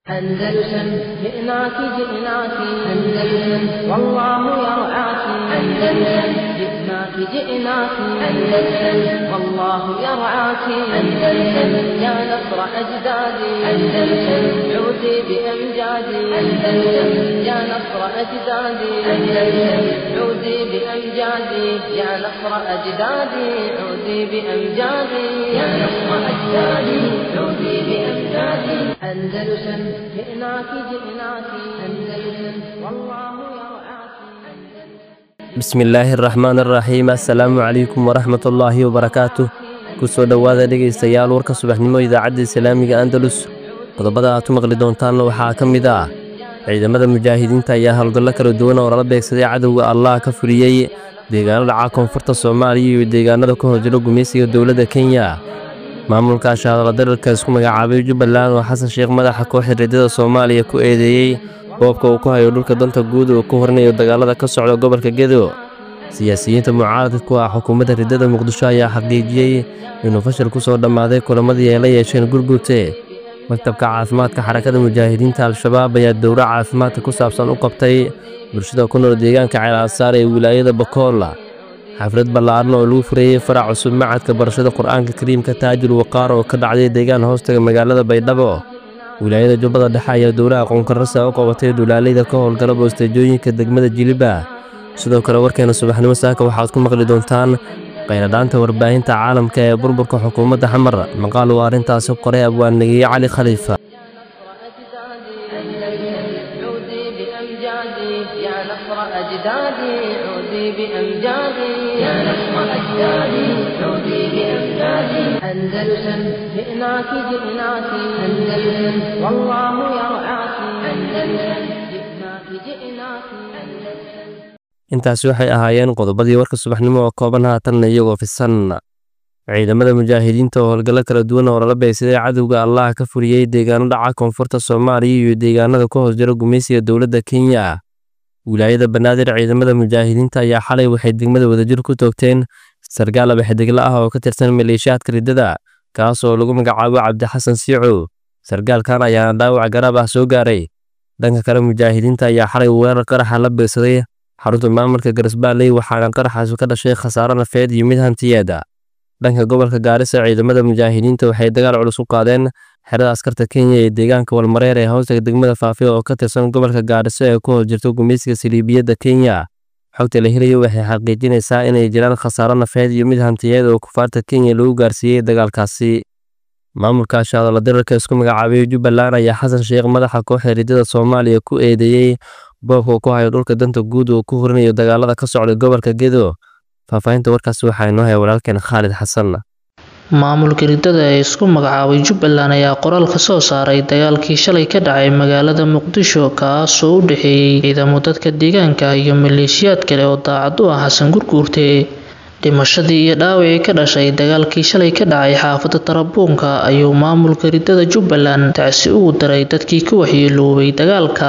أندلسن جئناك جئناك أندلسن والله يرعاك أندلسن جئناك جئناك أندلسن والله يرعاك أندلسن يا نصر أجدادي أندلسن عودي بأمجادي أندلسن يا نصر أجدادي أندلسن عودي بأمجادي يا نصر أجدادي عودي بأمجادي يا نصر أجدادي عودي بأمجادي أندلسن جئناك جئناك أندلسن والله يرعاك bismillaahi araxmaan araxiim assalaamu calaykum waraxmat ullaahi wabarakaatu kusoo dhowaada dhegaystayaal warka subaxnimo idaacadda islaamiga andalus qodobada aad ku maqli doontaanna waxaa ka mid ah ciidamada mujaahidiinta ayaa howlgallo kala duwan oo lala beegsaday cadowga allah ka fuliyey deegaano dhaca koonfurta soomaaliya iyo deegaanada ka horjiro gumaysiga dowladda kenya maamulka shaadala dalalka isku magacaabay jubbaland oo xasan sheekh madaxa kooxda reedada soomaaliya ku eedeeyey boobka uu ku hayo dhulka danta guud uu ku horinayo dagaalada ka socda gobolka gedo siyaasiyiinta mucaaradka ku ah xukuumadda riddada muqdisho ayaa xaqiijiyey inuu fashil ku soo dhammaaday kulamadii ay la yeesheen gurgurte maktabka caafimaadka xarakada mujaahidiinta al-shabaab ayaa dowro caafimaadka ku saabsan u qabtay bulshada ku nool deegaanka ceelaasaar ee wilaayada bakool xaflad ballaaran oo lagu furayey farac cusub macadka barashada qur-aanka kariimka taajir waqaar oo ka dhacday deegaan hoostaga magaalada baydhabo wilaayada jubbada dhexe ayaa dowlaha qoonkarasa u qabatay dhulaaleyda ka howlgala boosteejooyinka degmada jiliba sidoo kale warkeena subaxnimo saaka waxaad ku maqli doontaan qayladhaanta warbaahinta caalamka ee burburka xukuumadda xamar maqaal uu arrintaasi qoray abwaannegeeye cali khaliifa عودي بأمجادي يا نصر أجدادي عودي بأمجادي يا نصر أجدادي عودي بأمجادي أندلسن جئناك جئناك أندلسن والله يرعاك أندلسن جئناك جئناك أندلسن intaasi waxay ahaayeen qodobadii warka subaxnimo oo kooban haatanna iyagoo fisan ciidamada mujaahidiinta oo howlgallo kala duwan oo lala beegsaday cadowga allah ka fuliyey deegaano dhaca koonfurta soomaaliya iyo deegaanada ka hoos jira gumaysiga dowladda kenya wilaayada banaadir ciidamada mujaahidiinta ayaa xalay waxay degmada wadajir ku toogteen sargaal abaxdegla ah oo ka tirsan maleeshiyaadka riddada kaas oo lagu magacaabo cabdixasan siicow sargaalkan ayaana dhaawac garaab ah soo gaaray dhanka kale mujaahidiinta ayaa xalay weerar qaraxa la beegsaday xarunta maamulka garasbaaley waxaana qaraxaasi ka dhashay khasaaro nafeed iyo mid hantiyeeda dhanka gobolka gaarisa ciidamada mujaahidiinta waxay dagaal culus u qaadeen xerada askarta kenya ee deegaanka walmareer ee hoostaga degmada faafiya oo ka tirsan gobolka gaariso ee ku hoos jirto gumaysiga saliibiyadda kenya xogta la helayo waxay xaqiijinaysaa inay jiraan khasaaro nafeed iyo mid hantiyeed oo kufaarta kenya lagu gaarsiiyey dagaalkaasi maamulka shaadala dirarka isku magacaabay jubbaland ayaa xasan sheekh madaxa kooxda riddada soomaaliya ku eedeeyey boobka ku hayo dhulka danta guud uu ku horinayo dagaalada ka socda gobolka gedo faahfaahinta warkaasi waxaa inoo haya walaalkeen khaalid xasan maamulka riddada ee isku magacaabay jubbaland ayaa qoraal ka soo saaray dagaalkii shalay ka dhacay magaalada muqdisho kaasoo u dhexeeyey ciidamo dadka deegaanka iyo maleeshiyaad kale oo daacad u ah xasan gurguurte dhimashadii iyo dhaawacii ka dhashay dagaalkii shalay ka dhacay xaafadda tarabuunka ayuu maamulka riddada jubbaland tacsi ugu daray dadkii ka waxyeeloobay dagaalka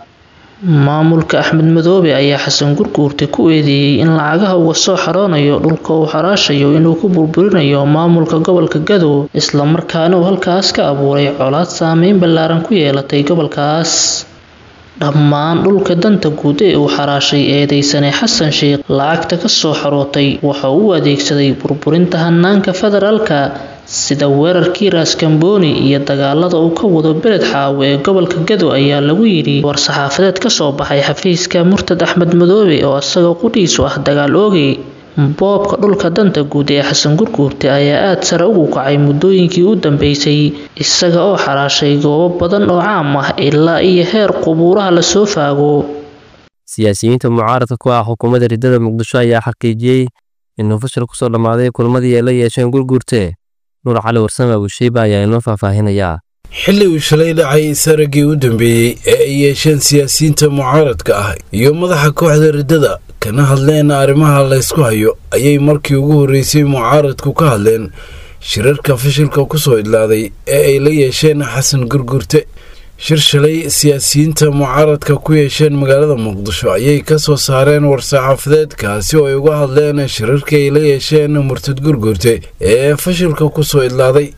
maamulka axmed madoobe ayaa xasan gurguurte ku eedeeyey in lacagaha uga soo xaroonayo dhulka uu xaraashayo inuu ku burburinayo maamulka gobolka gadow islamarkaana uu halkaas ka abuuray colaad saameyn ballaaran ku yeelatay gobolkaas dhammaan dhulka danta guud ee uu xaraashay eedeysane xasan sheekh lacagta ka soo xarootay waxa uu u adeegsaday burburinta hanaanka federaalka sida weerarkii raaskambooni iyo dagaalada uu ka wado beled xaawo ee gobolka gado ayaa lagu yidhi war-saxaafadeed ka soo baxay xafiiska murtad axmed madoobe oo isagoo qudhiisu ah dagaal oogay boobka dhulka danta guud ee xasan gurguurte ayaa aada sare ugu kacay muddooyinkii u dambeysay isaga oo xaraashay goobo badan oo caam ah ilaa iyo heer qubuuraha lasoo faago siyaasiyiinta mucaaradka ku ah xukuumadda riddada muqdisho ayaa xaqiijiyey inuu fashil ku soo dhammaaday kulmadii ay la yeesheen gurguurte nuur cali warsame abushiiba ayaa inoo faahfaahinayaa xilli uu shalay dhacay saraggii u dambeeyey ee ay yeesheen siyaasiyiinta mucaaradka ah iyo madaxa kooxda riddada kana hadleen arrimaha laysku hayo ayay markii ugu horreysay mucaaradku ka hadleen shirarka fashilka ku soo idlaaday ee ay la yeesheen xasan gurgurte shir shalay siyaasiyiinta mucaaradka ku yeesheen magaalada muqdisho ayay ka soo saareen war-saxaafadeed kaasi oo ay uga hadleen shirarkii ay la yeesheen murtad gurgurte ee fashilka ku soo idlaaday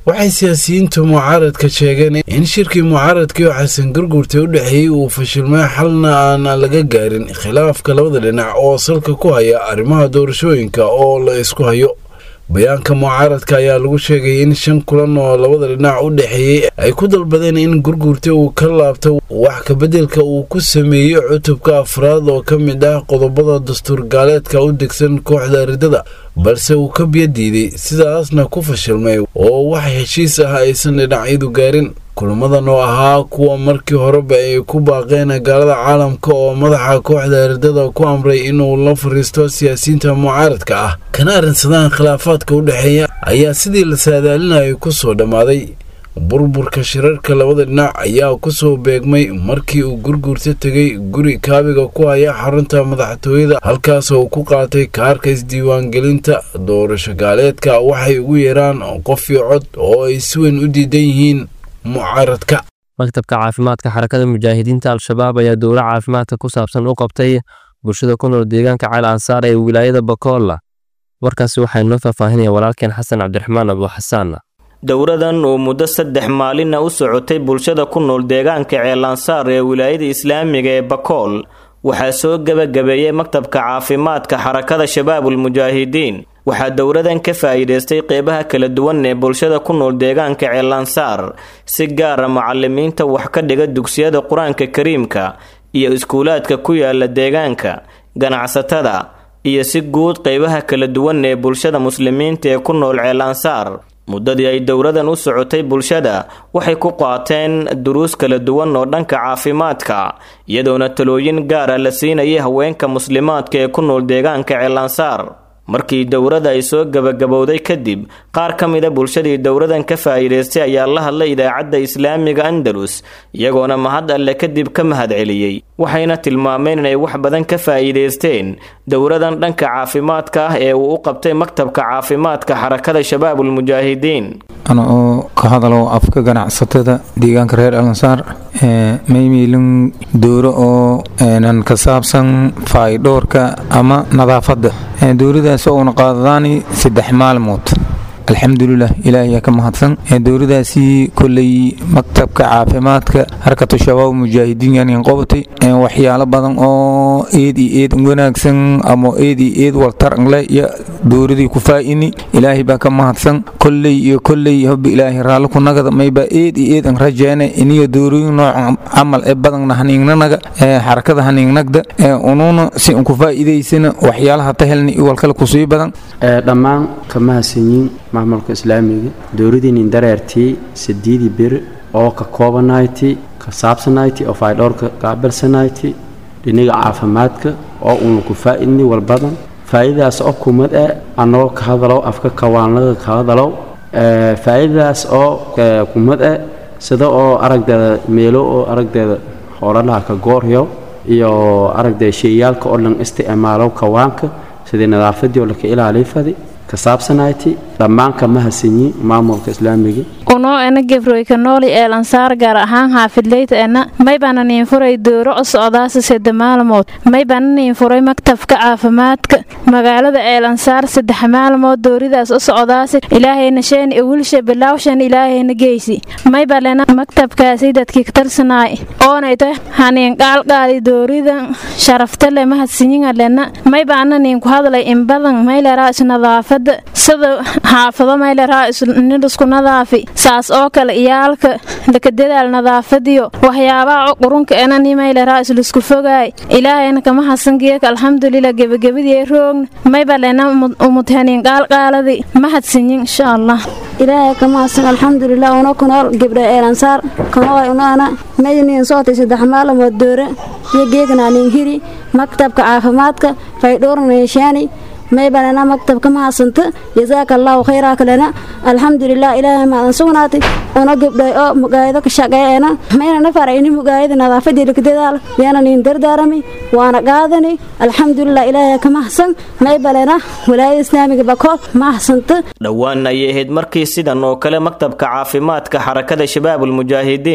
waxay siyaasiyiinta mucaaradka sheegeen in shirkii mucaaradkii oo xasan garguurta u dhexeeyey uu fashilmay xalna aan laga gaarin khilaafka labada dhinac oo salka ku haya arrimaha doorashooyinka oo la isku hayo bayaanka mucaaradka ayaa lagu sheegay in shan kulan oo labada dhinac u dhexeeyey ay ku dalbadeen in gurguurta uu ka laabto wax kabeddelka uu ku sameeyey cutubka afraad oo ka mid ah qodobada dastuur gaaleedka u degsan kooxda ridada balse uu ka biyo diiday sidaasna ku fashilmay oo wax heshiis ah aysan dhinacyadu gaarin kulamadan oo ahaa kuwa markii horeba ay ku baaqeen gaalada caalamka oo madaxa kooxda ridada ku amray inuu la fariisto siyaasiyiinta mucaaradka ah kana arrinsadaan khilaafaadka u dhexeeya ayaa sidii la saadaalinayay ku soo dhammaaday burburka shirarka labada dhinac ayaa kusoo beegmay markii uu gurguurta tegay guri kaabiga ku haya xarunta madaxtooyada halkaas oo ku qaatay kaarka isdiiwaangelinta doorasho gaaleedka waxay ugu yeeraan qof iyo cod oo ay si weyn u diidan yihiin mucaaradka maktabka caafimaadka xarakada mujaahidiinta al-shabaab ayaa dowlo caafimaadka ku saabsan u qabtay bulshada ku nool deegaanka ceel ansaar ee wilaayada bakolla warkaasi waxaa inoo faahfaahinaya walaalkeen xasan cabdiraxmaan abu xasaan dowradan oo muddo saddex maalina u socotay bulshada ku nool deegaanka ceelansaar ee wilaayada islaamiga ee bakool waxaa soo gebagabeeyey maktabka caafimaadka xarakada shabaabul mujaahidiin waxaa dowradan ka faa'iidaystay qeybaha kala duwan ee bulshada ku nool deegaanka ceelansaar si gaara macalimiinta wax ka dhiga dugsiyada qur-aanka kariimka iyo iskuulaadka ku yaala deegaanka ganacsatada iyo si guud qeybaha kala duwan ee bulshada muslimiinta ee ku nool ceelansaar muddadii ay dowradan u socotay bulshada waxay ku qaateen duruus kala duwan oo dhanka caafimaadka iyadoona talooyin gaara la siinayay haweenka muslimaadka ee ku nool deegaanka ceelansaar markii dowrada ay soo gebagabowday kadib qaar ka mida bulshadii dowradan ka faa'iidaystay ayaa la hadlay idaacadda islaamiga andalus iyagoona mahad alle kadib ka mahad celiyey waxayna tilmaameen inay wax badan ka faa'iidaysteen dowradan dhanka caafimaadka ah ee uu u qabtay maktabka caafimaadka xarakada shabaabul mujaahidiin ana oo ka hadalo afka ganacsatada deegaanka reer alansaar maymiilin dowro oo nan ka saabsan faydhoorka ama nadaafadda dowladaas uuna qaadadaani saddex maalmood alxamdulilah ilaahiyaa ka mahadsan dowladaasi koley maktabka caafimaadka harkatu shabaab mujaahidiin qobatay waxyaalo badan oo eed iyo eed wanaagsan ama eed iyo eed waltarangle iyo dowladii ku faa'ini ilaahay baa ka mahadsan koley iyo koley hobi ilaahay raalli ku nagada mayba eed iyo eed an rajeene iniyo dowlooyin noocan camal ee badanna haniignanaga xarakada haniignagda unuuna si an ku faa'iidaysana waxyaalaha tahelna iyo walkale kusii badan dhammaan ka mahadsanyiin maamulka islaamiga dowladiinin dareertii sideedii bir oo ka koobanayti ka saabsanayti oo faydhowrka qaabilsanayti dhiniga caafimaadka oo uuna ku faa'idni walbadan faa'iidadaas oo kumad eh annagoo ka hadalow afka kawaanlada ka hadalow faa'iidadaas oo kumad eh sida oo aragdeeda meelo oo aragdeeda hoolalaha ka gooryo iyo aragdeeda sheeyaalka oo dhan isticmaalow kawaanka sidii nadaafadii oo laka ilaaliy fadi ka saabsanayti dhammaan ka mahadsanyi maamulka islaamiga unoo ena gefroyka nooli eelansaar gaar ahaan xaafidleyta ena maybana niin furay dooro o socdaasa sedde maalmood maybana niin furay maktabka caafimaadka magaalada eelansaar saddex maalmood dooridaas o socdaasi ilaahayna sheen iwilsha bilaawshan ilaahayna geysi maybalena maktabkaasi dadkii katarsanaay oonayto haniin qaalqaadi dooridan sharaftale mahadsinyingalena maybana niin ku hadlay inbadan mayleraa isnadaafada sida xaafado mayleraa nidhisku nadaafi saas oo kale iyaalka lakadadaal nadaafadiyo waxyaabaha qurunka enani mayleraa islisku fogaay ilaahayna kama hasangeeka alxamdulilah gebagabadii roogna maybalena umudhaniin qaalqaaladi mahadsinyin insha allah ilaahay kama hasan alxamdulilah una kunool gibdha eelansaar kanoolay unaana mayniin sootay saddex maalamood doore iyo geegnaanin hiri maktabka caafimaadka faydhuurnayshaani maybalena maktabka ma hasanta jasaaka allaahu khayraa kalena alxamdulilah ilaahay maadan sugnaatay una gibdhay oo mugaayado ka shaqeeena mayna na farayni mugaayada nadaafadii lakadadaal yaana niin dardaarami waana qaadani alxamdulilah ilaahay ka mahsan maybalena walaayada islaamiga bakood ma hasanta dhowaan ayay ahayd markii sidan oo kale maktabka caafimaadka xarakada shabaabul mujaahidiin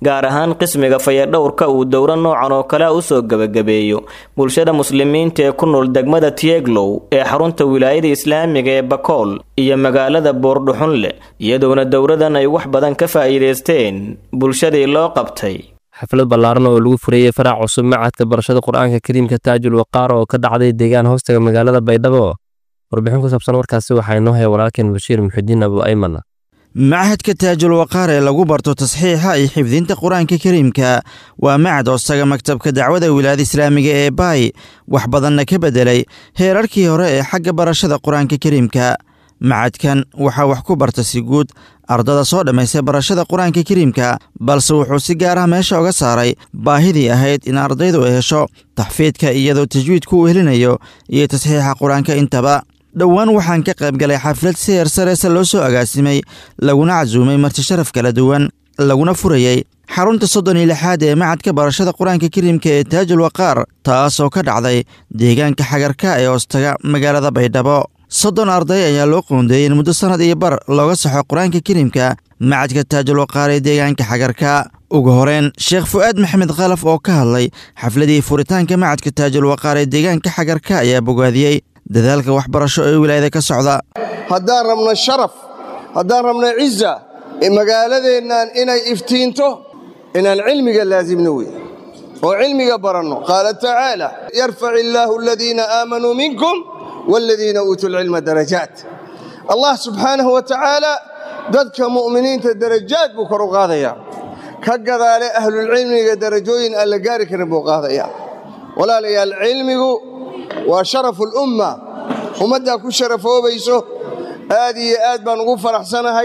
gaar ahaan qismiga fayadhowrka uu dowro noocan oo kale usoo gebagabeeyo bulshada muslimiinta ee ku nool degmada tieglow ee xarunta wilaayada islaamiga ee bakool iyo magaalada boordhuxunle iyadoona dowradan ay wax badan ka faa'iidaysteen bulshadii loo qabtay xaflad ballaaran oo lagu furayey farac cusub macadka barashada qur-aanka kariimka taajul waqaar oo ka dhacday deegaan hoostaga magaalada baydhabo warbixin ku saabsan warkaasi waxaa inoo haya walaalkeen bashiir muxidiin abu ayman machadka taajul waqaar ee lagu barto tasxiixa iyo xifdinta qur-aanka kariimka waa macad hoostaga maktabka dacwada wilaayada islaamiga ee baay wax badanna ka beddelay heerarkii hore ee xagga barashada qur-aanka kariimka macadkan waxaa wax ku barta si guud ardada soo dhammaystay barashada qur-aanka kariimka balse wuxuu si gaar ah meesha uga saaray baahidii ahayd in ardaydu ay hesho taxfiidka iyadoo tajwiidku uu helinayo iyo tasxiixa qur-aanka intaba dhowaan waxaan ka qayb galay xaflad si heer sareese loo soo agaasimay laguna casuumay marti sharaf kala duwan laguna furayey xarunta soddon iyo lixaad ee macadka barashada qur-aanka kariimka ee taajul waqaar taasoo ka dhacday deegaanka xagarka ee hoostaga magaalada baydhabo soddon arday ayaa loo qoondeeyey in muddo sannad iyo bar looga saxo qur-aanka kariimka macadka taajul waqaar ee deegaanka xagarka ugu horeyn sheekh fu'aad maxamed khalaf oo ka hadlay xafladii furitaanka macadka taajul waqaar ee deegaanka xagarka ayaa bogaadiyey dadaalka waxbarasho ee wilaayada ka socda haddaan rabno sharaf haddaan rabno ciza magaaladeennan inay iftiinto inaan cilmiga laasimno wey oo cilmiga baranno qaala tacaala yarfac illaahu aladiina aamanuu minkum waaladiina uutuu lcilma darajaat allah subxaanahu wa tacaala dadka mu'miniinta darajaad buu kor u qaadayaa ka gadaale ahlulcilmiga darajooyin aan la gaari karin buu qaadayaa walaalayaal cilmigu waa sharafu lumma ummaddaa ku sharafoobayso aad iyo aad baan ugu faraxsanahay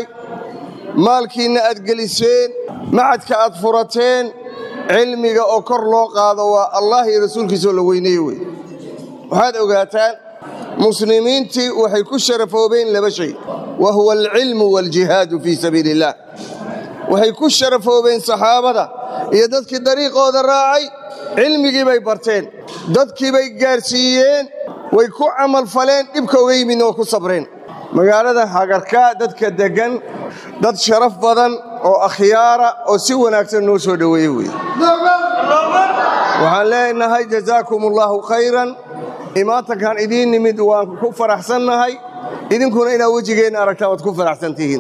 maalkiinna aad geliseen macadka aad furateen cilmiga oo kor loo qaado waa allah iyo rasuulkiisaoo la weyneeye wey waxaad ogaataan muslimiintii waxay ku sharafoobeen laba shay wa huwa alcilmu waaljihaadu fii sabiili illaah waxay ku sharafoobeen saxaabada iyo dadkii dariiqooda raacay cilmigii bay barteen dadkii bay gaarsiiyeen way ku camalfaleen dhibka uga yimidna waa ku sabreen magaalada hagarka dadka deggan dad sharaf badan oo akhyaara oo si wanaagsan noo soo dhoweeye wey waxaan leenahay jazaakum allaahu khayran imaatankan idiin nimid waan ku faraxsannahay idinkuna inaad wejigeenna aragtaan waad ku faraxsan tihiin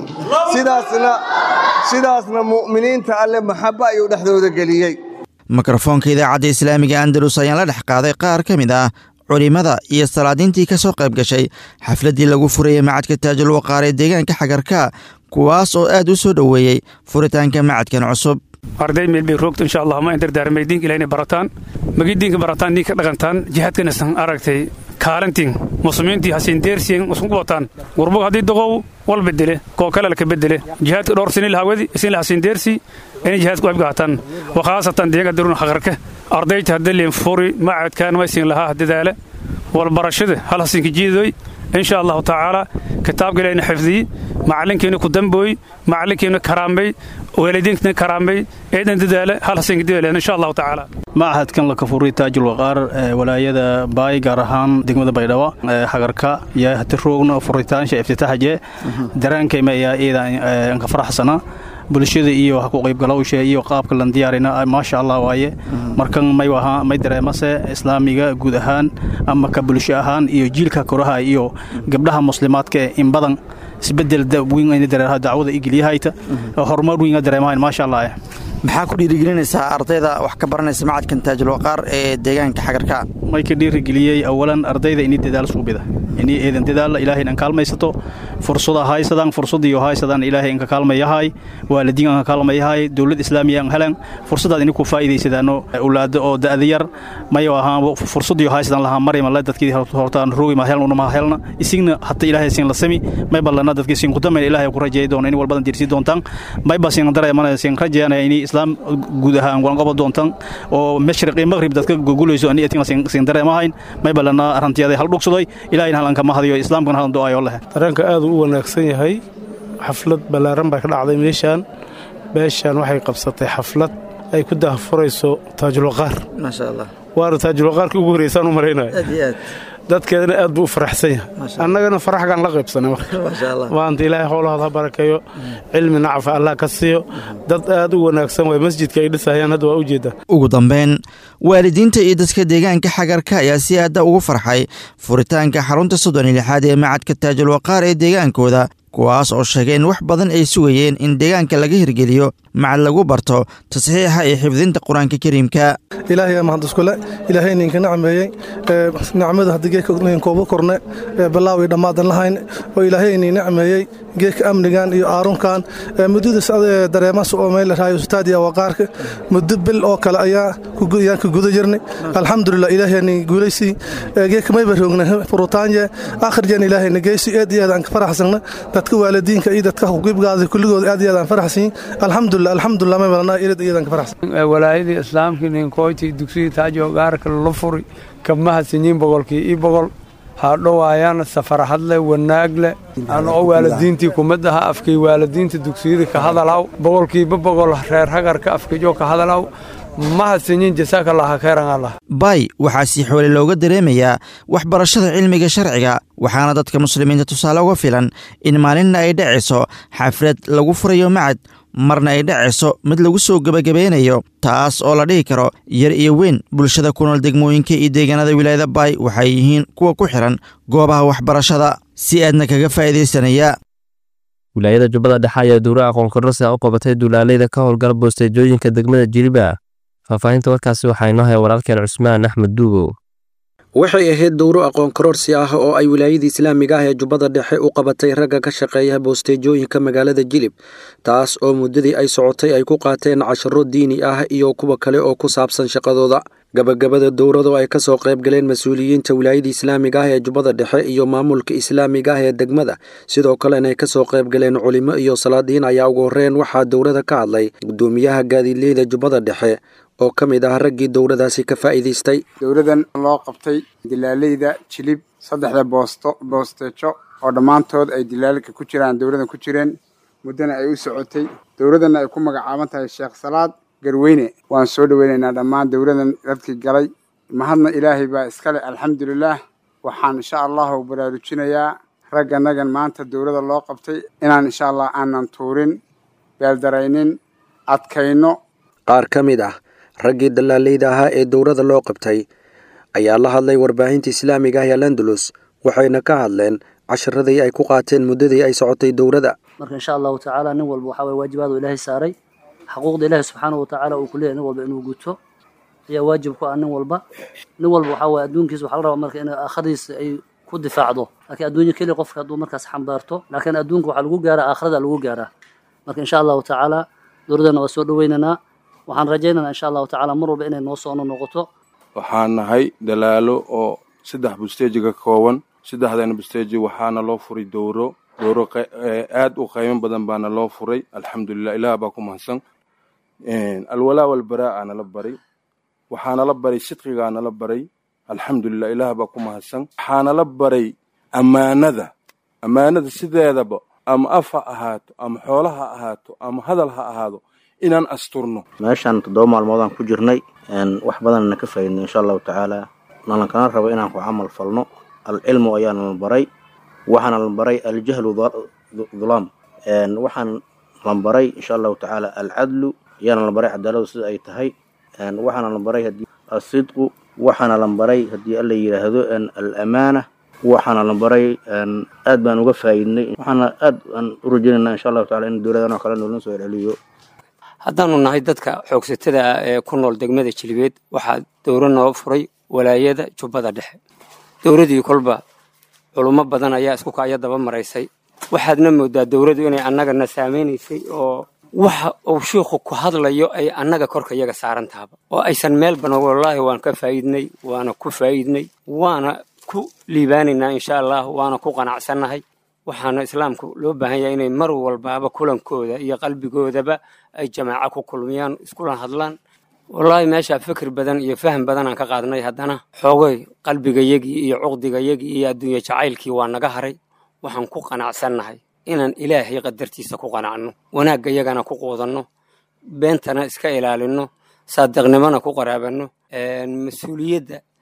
sidaasna mu'miniinta alle maxabba ayuu dhexdooda geliyey mikrofoonka idaacadda islaamiga andalus ayaan la dhex qaaday qaar ka mid ah culimmada iyo salaadiintii ka soo qayb gashay xafladdii lagu furayey macadka taajul waqaar ee deegaanka xagarka kuwaas oo aad u soo dhoweeyey furitaanka macadkan cusub arday meel bay roogto insha allah ma indardaarmay diinka ilaah inay barataan magi diinka barataan diinka dhaqantaan jihaadkana san aragtay kaalantiin muslimiintii hasiin deersiin isku wataan gurbug haddii doqow wal bedele koo kale laka bedele jihaadka dhowr sini lahawadi isin la hasiin deersi inay jihaadku abga hataan wakhaasatan deega daruna haqarka ardayta hadda leen furi macadkaan maysin lahaa dadaala wal barashada hal hasiinka jiidoy insha allahu tacaala kitaabka ilahina xifdiyi macalinkiina ku dambooy macalinkiina karaambay waalidiinkiina karaambay eedan dadaala hal hasiinka dadaala insha allahu tacaala machadkan la kafuray taajul waqaar walaayada baay gaar ahaan degmada baydhabo hagarka iyo hati roogna furitaansha iftitaaxje daraankayma ayaa iidan ka faraxsana bulshada iyo wax ku qaybgalowsha iyo qaabka lan diyaarina maasha allah waaye markan may wahaa may dareemase islaamiga guud ahaan ama ka bulsho ahaan iyo jiilka koraha iyo gabdhaha muslimaadka in badan isbedel weyn ayna dareeraha dacwada igelyahayta horumar weyn dareemahayn maasha allah maxaa ku dhiirigelinaysaa ardayda wax ka baranaysa macadkan taajul waqaar ee deegaanka xagarka may ka dhiirigeliyey awalan ardayda inay dadaal suubida inay eedan dadaalla ilaahay inaan kaalmaysato fursada haysadaan fursadiyo haysadaan ilaahay inka kaalmayahay waalidiin aan kaalmayahay dowlad islaamiya aan helan fursadaad inay ku faa'iidaysadaano awlaado oo da'da yar mayo ahaan fursadiyo haysadaan lahaa marima la dadkii hortaan roogi ma helna ma helna isigna hata ilaahay siin la sami may ballana dadkii siin ku damay ilaahay ku rajeey doona in walbadan dirsi doontaan may ba siin dareemana siin rajeeyana inay islaam guud ahaan walanqobo doontaan oo mashriq iyo maghrib dadka gugulayso ani atin siin dareemahayn may ballana arantiyada hal dhugsaday ilaahayna halanka mahadiyo islaamkana halan do'ayo leh dareenka aad u wanaagsan yahay xaflad ballaaran baa ka dhacday meeshaan beeshaan waxay qabsatay xaflad ay ku dahfurayso taajulwaqaar maasha allah waana taajulwaqaarkii ugu horreysaan u malaynaya dadkeedana aad buu u faraxsan yahay annagana faraxgaan la qaybsanay maanta ilaahay howlahooda ha barakeeyo cilmi nacafa allah ka siiyo dad aad u wanaagsan way masjidka ay dhisayaan hadda waa ujeedaa ugu dambeyn waalidiinta iyo dadka deegaanka xagarka ayaa si aadda ugu farxay furitaanka xarunta soddon iyo lixaad ee macadka taajul waqaar ee deegaankooda kuwaas oo sheegay in wax badan ay sugayeen in deegaanka laga hirgeliyo macad lagu barto tasxiixa iyo xifdinta qur-aanka kariimka ilaahay mahad iskule ilaahay ninka nacmeeyey nicmada haddii geedka kooba korne balaaw iyo dhammaadan lahayn oo ilaahay nin nacmeeyey geedka amnigan iyo aarunkan muddadaas dareemas oo meel raayo ustaadiya waqaarka muddo bil oo kale ayaa ayaan ka guda jirnay alxamdulilah ilaahay nin guulaysii geedka mayba roogna furutaanye akhrijan ilaahay na geysi aad iyo aad aan ka faraxsana dadka waalidiinka iyo dadka huqiibgaada kulligooda aad iyo aad aan faraxsan alxamdulilah alxamdulilah may balana ilad iyo aad aan ka faraxsan walaayadii islaamkii ninkoyti dugsigii taajo gaarka la furi kamaha sinyiin boqolkii ii boqol haadhowaayana safarhadle wanaagle anoo waalidiintii kumadaha afkii waalidiinta dugsiyada ka hadalaw boqolkiiba boqol reer hagarka afkijo ka hadalaw mahadsanyiin jasaakallah khayran allah bay waxaa si xoole looga dareemayaa waxbarashada cilmiga sharciga waxaana dadka muslimiinta tusaale uga filan in maalinna ay dhacayso xaflad lagu furayo macad marna ay dhacayso mid lagu soo gebagabeynayo taas oo la dhihi karo yar iyo weyn bulshada ku nool degmooyinka iyo deegaanada wilaayada baay waxay yihiin kuwa ku xihan goobaha waxbarashada si aadna kaga faa'iidaysanaya wilaayada jubbada dhexe ayaa duura aqoon kororsi u qabatay duulaaleyda ka howlgala boosteejooyinka degmada jiliba faahfaahinta warkaasi waxaa inoo haya walaalkeen cusmaan axmed duugow waxay ahayd dowro aqoon karoorsi ah oo ay wilaayadii islaamiga ah ee jubbada dhexe u qabatay ragga ka shaqeeya boosteejooyinka magaalada jilib taas oo muddadii ay socotay ay ku qaateen casharo diini ah iyo kuwa kale oo ku saabsan shaqadooda gabagabada dowrado ay ka soo qayb galeen mas-uuliyiinta wilaayada islaamiga ah ee jubbada dhexe iyo maamulka islaamiga ah ee degmada sidoo kalena ay ka soo qayb galeen culimo iyo salaadiin ayaa ugu horreyn waxaa dowrada ka hadlay gudoomiyaha gaadiidleyda jubbada dhexe oo ka mid ah raggii dowladaasi ka faa'iidaystay dowladan loo qabtay dilaaleyda jilib saddexda boosto boosteejo oo dhammaantood ay dilaalka ku jiraan dowladan ku jireen muddana ay u socotay dowladanna ay ku magacaaban tahay sheekh salaad garweyne waan soo dhoweynaynaa dhammaan dowladan dadkii galay mahadna ilaahay baa iskale alxamdulilaah waxaan insha allahu baraarujinayaa ragganagan maanta dowlada loo qabtay inaan insha allah aanan tuurin beeldaraynin adkayno qaar ka mid ah raggii dallaaleyda ahaa ee dowlada loo qabtay ayaa la hadlay warbaahinta islaamiga ah ee landulus waxayna ka hadleen casharadii ay ku qaateen muddadii ay socotay dowladda marka insha allahu tacaala nin walba waxaa waye waajibaadu ilaahay saaray xaquuqda ilaahi subxaanahu watacaala uu ku leeyahay nin walba inuu guto ayaa waajib ku ah nin walba nin walba waxaa waye adduunkiisa waxaa la rabaa marka in aakhiradiisa ay ku difaacdo laakiin adduunya keli qofka hadduu markaas xambaarto laakiin adduunka waxaa lagu gaaraa aakhirada lagu gaaraa marka insha allahu tacaala dowladana waa soo dhoweynaynaa waxaan rajaynaynaa insha allahu tacaala mar walba inay noo soo noqoto waxaan nahay dalaalo oo saddex busteeji ka kooban saddexdana busteeji waxaana loo furay dowro dowro aad u qiimo badan baana loo furay alxamdulilah ilaah baa ku mahadsan alwalaa walbaraa nala baray waxaanala baray sidqigaanala baray alxamdulilah ilaah baa ku mahadsan waxaanala baray ammaanada ammaanada sideedaba ama af ha ahaato ama xoola ha ahaato ama hadal ha ahaado inaan asturno meeshaan toddoba maalmoodaan ku jirnay wax badanna ka faaidnay insha allahu tacaala nalan kana rabo inaan ku camal falno alcilmu ayaana la baray waxaana la baray aljahlu dhulaam waxaan la baray insha allahu tacaala alcadlu ayaana la baray cadaaladu sida ay tahay waxaana la baray hadii asidqu waxaana la baray haddii alla yidhaahdo alamaana waxaana la baray aad baan uga faa'iidnay waxaana aad aan u rajaynayna insha allahu tacala in dowladan oo kale noolna soo celiyo haddaanu nahay dadka xoogsatada ah ee ku nool degmada jilibeed waxaa dowro noo furay walaayada jubbada dhexe dowradii kolba culummo badan ayaa isku kaya daba maraysay waxaadna moodaa dowladdu inay annagana saamaynaysay oo waxa uu shiikhu ku hadlayo ay annaga korka yaga saaran tahaba oo aysan meel badan wallaahi waan ka faa'iidnay waana ku faa'iidnay waana ku liibaanaynaa insha allah waana ku qanacsannahay waxaana islaamku loo baahan yahay inay mar walbaaba kulankooda iyo qalbigoodaba ay jamaaco ku kulmiyaan iskula hadlaan wallaahi meeshaa fikir badan iyo faham badan aan ka qaadnay haddana xoogay qalbigayagii iyo cuqdigayagii iyo adduunye jacaylkii waa naga haray waxaan ku qanacsannahay inaan ilaahay qadartiisa ku qanacno wanaaggayagana ku quudanno beentana iska ilaalinno saadiqnimona ku qaraabanno mas-uuliyadda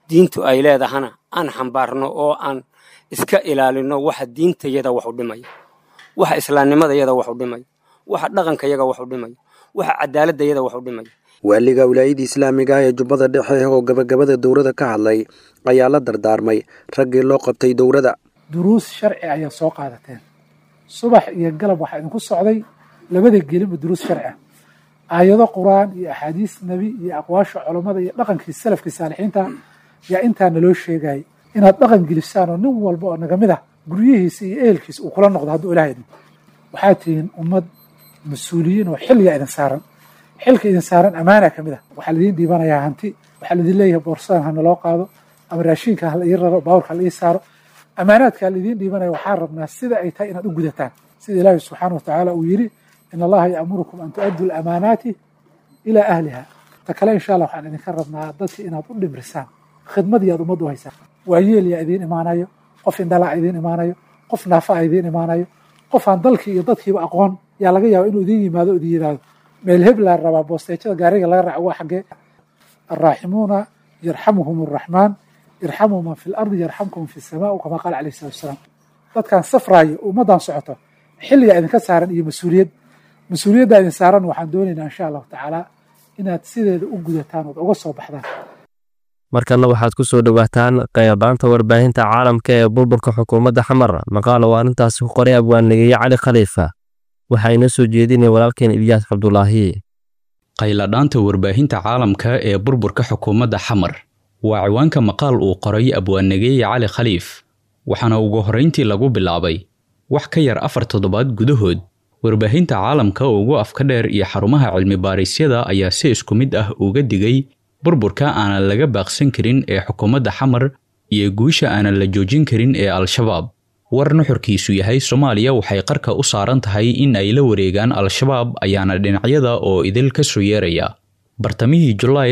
diintu ay leedahana aan xambaarno oo aan iska ilaalino waxa diintayada wax u dhimaya waxa islaamnimadayada wax u dhimaya waxa dhaqankayaga wax u dhimaya waxa cadaaladayada wax u dhimaya waaliga wilaayada islaamiga ah ee jubbada dhexe oo gabagabada dowladda ka hadlay ayaa la dardaarmay raggii loo qabtay dowladda duruus sharci ayaa soo qaadateen subax iyo galab waxaa idinku socday labada gelinba duruus sharci ah aayado qur-aan iyo axaadiis nebi iyo aqwaasha culammada iyo dhaqankii salafkii saalixiinta yaa intaa naloo sheegayay inaad dhaqan gelisaan oo nin walba oo naga mid ah guryihiisa iyo ehelkiisa uu kula noqdo hadduu ilaah idin waxaad tihiin ummad mas-uuliyiin oo xilliga idin saaran xilka idin saaran ammaana ka mid ah waxaa laidiin dhiibanayaa hanti waxaa laidin leeyahay boorsadan ha naloo qaado ama raashiinka ha la ii raro baawurka ha la ii saaro ammaanaadka laidiin dhiibanaya waxaan rabnaa sida ay tahay inaad u gudataan sida ilaahi subxaana watacaala uu yidhi in allaha ya'murukum an tu'addu lamaanaati ilaa ahliha ta kale insha allah waxaan idinka rabnaa dadka inaad u dhimrisaan khidmadii aad ummadda u haysaan waayeel yaa idiin imaanayo qof indhalaa idiin imaanayo qof naafaa idiin imaanayo qof aan dalkii iyo dadkiiba aqoon yaa laga yaaba inuu idiin yimaado o idin yidhaahdo meel heblaa rabaa boosteejada gaariga laga raaco waa xaggee alraaximuuna yarxamuhum arraxmaan irxamuu man fi lardi yarxamkum fi samaa kama qaala calayhi salatu wasalaam dadkan safraayo ummaddan socoto xilligaa idinka saaran iyo mas-uuliyad mas-uuliyaddaa idin saaran waxaan doonaynaa insha allahu tacaala inaad sideeda u gudataan ood uga soo baxdaan markanna waxaad ku soo dhowaataan qaybaanta warbaahinta caalamka ee burburka xukuumadda xamar maqaal oo arrintaasi ku qoray abwaannigeeye cali khaliifa waxaa inoo soo jeedinaya walaalkeen ilyaas cabdulaahi qayladhaanta warbaahinta caalamka ee burburka xukuumadda xamar waa ciwaanka maqaal uu qoray abwaannigeeye cali khaliif waxaana ugu horrayntii lagu bilaabay wax ka yar afar toddobaad gudahood warbaahinta caalamka ugu afka dheer iyo xarumaha cilmi-baarisyada ayaa si isku mid ah uga digay burburka aanan laga baaqsan karin ee xukuumadda xamar iyo guusha aanan la joojin karin ee al-shabaab war nuxurkiisu yahay soomaaliya waxay qarka u saaran tahay in ay la wareegaan al-shabaab ayaana dhinacyada oo idil ka soo yeeraya bartamihii julaay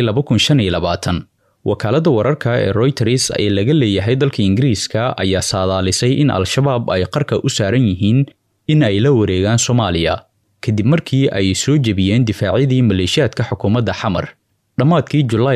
wakaaladda wararka ee royters ee laga leeyahay dalka ingiriiska ayaa saadaalisay in al-shabaab ay qarka u saaran yihiin in ay la wareegaan soomaaliya kadib markii ay soo jebiyeen difaacyadii maleeshiyaadka xukuumadda xamar dhammaadkii julaay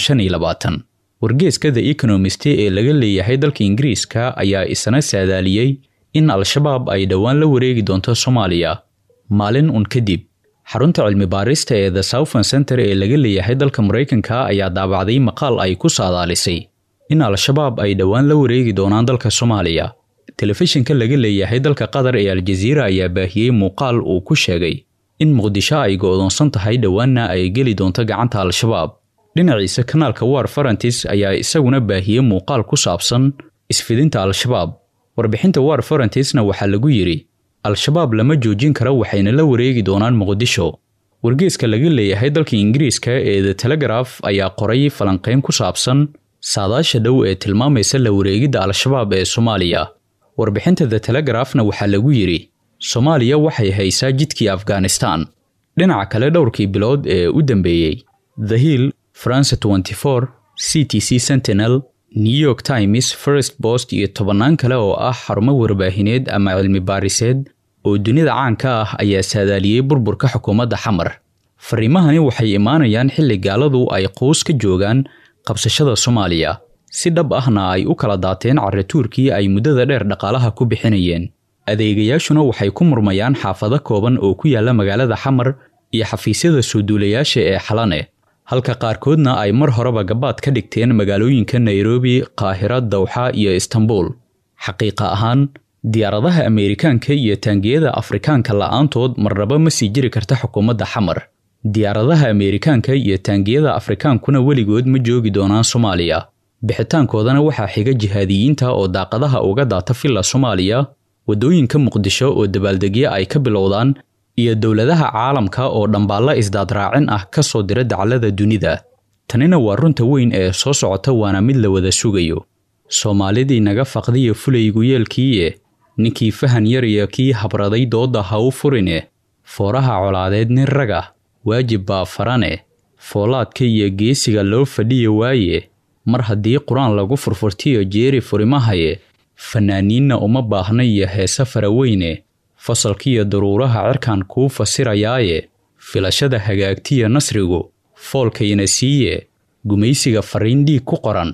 wargeeska the economist ee laga leeyahay dalka ingiriiska ayaa isna saadaaliyey in al-shabaab ay dhowaan la wareegi doonto soomaaliya maalin un kadib xarunta cilmi-baarista ee the southern center ee laga leeyahay dalka maraykanka ayaa daabacday maqaal ay ku saadaalisay in al-shabaab ay dhowaan la wareegi doonaan dalka soomaaliya telefishinka laga leeyahay dalka qatar ee aljaziira ayaa baahiyey muuqaal uu ku sheegay in muqdisho ay go'doonsan tahay dhowaanna ay geli doonto gacanta al-shabaab dhinaciisa kanaalka war farantis ayaa isaguna baahiyey muuqaal ku saabsan isfidinta al-shabaab warbixinta war farantisna waxaa lagu yidhi al-shabaab lama joojin karo waxayna la wareegi doonaan muqdisho wargeeska laga leeyahay dalka ingiriiska ee the telegraf ayaa qoray falanqayn ku saabsan saadaasha dhow ee tilmaamaysa la wareegidda al-shabaab ee soomaaliya warbixinta the telegrafna waxaa lagu yidhi soomaaliya waxay haysaa jidkii afghanistan dhinaca kale dhowrkii bilood ee u dambeeyey the hill france 24 c t c sentinel new york times first post iyo tobannaan kale oo ah xarumo warbaahineed ama cilmi baariseed oo dunida caanka ah ayaa saadaaliyey burburka xukuumadda xamar fariimahani waxay imaanayaan xilli gaaladu ay quus ka joogaan qabsashada soomaaliya si dhab ahna ay u kala daateen carratuurkii ay muddada dheer dhaqaalaha ku bixinayeen adeegayaashuna waxay ku murmayaan xaafado kooban oo ku yaalla magaalada xamar iyo xafiisyada soo duulayaasha ee xalane halka qaarkoodna ay mar horeba gabaad ka dhigteen magaalooyinka nairobi qaahira dawxa iyo istanbul xaqiiqa ahaan diyaaradaha ameerikaanka iyo taangiyada afrikaanka la'aantood marnaba ma sii jiri karta xukuumadda xamar diyaaradaha ameerikaanka iyo taangiyada afrikaankuna weligood ma joogi doonaan soomaaliya bixitaankoodana waxaa xiga jihaadiyiinta oo daaqadaha uga daata filla soomaaliya waddooyinka muqdisho oo dabaaldegyo ay ka bilowdaan iyo dowladaha caalamka oo dhambaalla isdaadraacin ah ka soo dira daclada dunida tanina waa runta weyn ee soo socota waana mid la wada sugayo soomaalidii naga faqdiyo fulaygu yeelkiiye ninkii fahan yar iyo kii habraday doodda ha u furine fooraha colaadeed nin raga waajib baa farane foolaadka iyo geesiga loo fadhiyo waaye mar haddii qur-aan lagu furfurtiyo jeeri furimahaye fanaaniinna uma baahna iyo heese faraweyne fasalkiiyo daruuraha cirkan kuu fasirayaaye filashada hagaagtiya nasrigu foolkayna siiye gumaysiga farriin dhiig ku qoran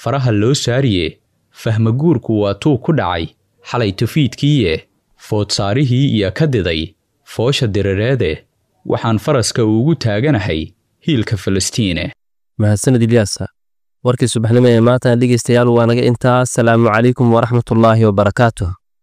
faraha loo saariye fahmaguurku waa tuu ku dhacay xalay tafiidkiiye foodsaarihii iyo ka diday foosha dirireede waxaan faraska ugu taaganahay hiilka falastiine mahadsanid ilyaasa warkii subaxnimo ee maanta dhegeystayaal waa naga intaas salaamu calaykum waraxmatullaahi wabarakaatuh